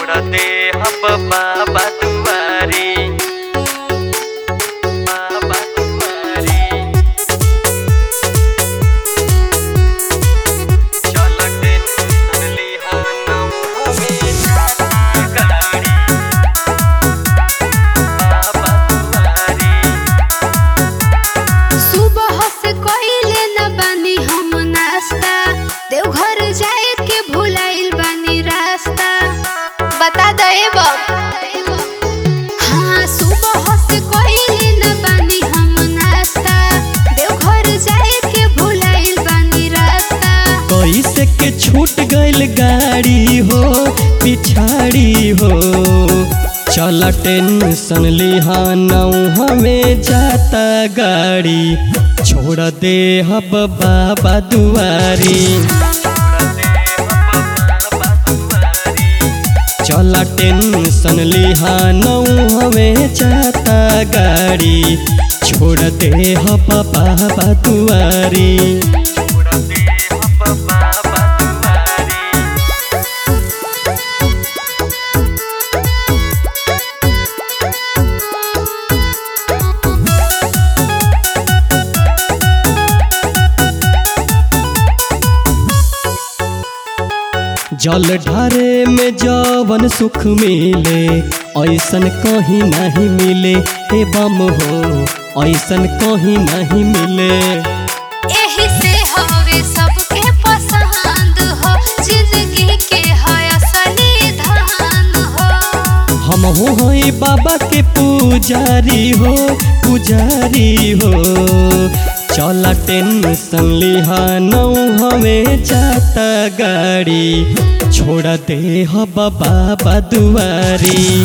छोड़ दे हम बाबा दुआरी बाबा दुआरी चल टेंशन लिहाना हमें गाड़ी बाबा दुआरी सुबह से कइले न बानी हम नाश्ता देवघर जाए के भुलाइल बानी रास्ता बता दे हाँ सुबह से कइले न बानी हम नाश्ता देवघर जाए के भुलाइल बानी रास्ता कैसे के छूट गइल गाड़ी हो पिछाड़ी हो चल टेंशन लिहानौ हमें जाता गाड़ी छोड़ दे हब बाबा दुआरी चल टेंशन लिहानौ हमें जाता गाड़ी छोड़ दे हब बाबा दुआरी जल ढारे में जवन सुख मिले ऐसन कहीं नहीं मिले हे बम हो ऐसन कहीं नहीं मिले एही से हवे सबके पसंद हो जिंदगी के है असली धन हो हम हो हई बाबा के पुजारी हो पुजारी हो चल टेंशन लिहानौ हमें जाता गाड़ी छोड़ दे हो बाबा दुआरी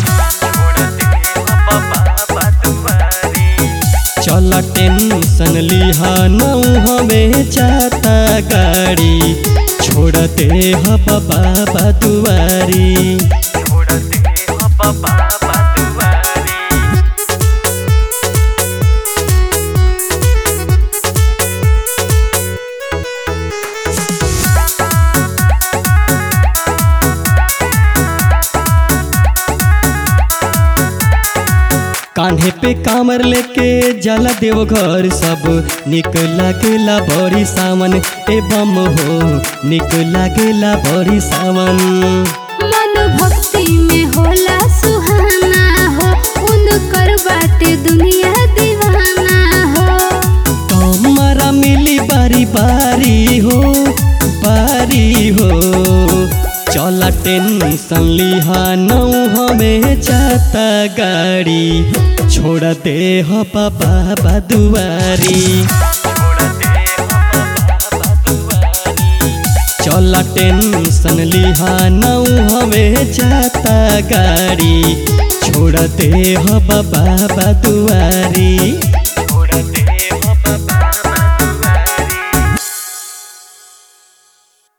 चल टेंशन लिहानौ हमें जाता गाड़ी छोड़ दे हो बाबा दुआरी कान्हे पे कामर लेके जला देव घर सब निक लागेला बड़ी सावन ए बम हो निक लागेला बड़ी सावन मन भक्ति में होला सुहाना हो उनकर बाटे दुनिया दीवाना हो कमरा मिली बारी बारी हो बारी हो चला टेंशन लिहानौ हमें जाता गाड़ी छोड़ दे हो बाबा दुआरी चला टेंशन लिहानौ हमें जाता गाड़ी छोड़ दे हो बाबा दुआरी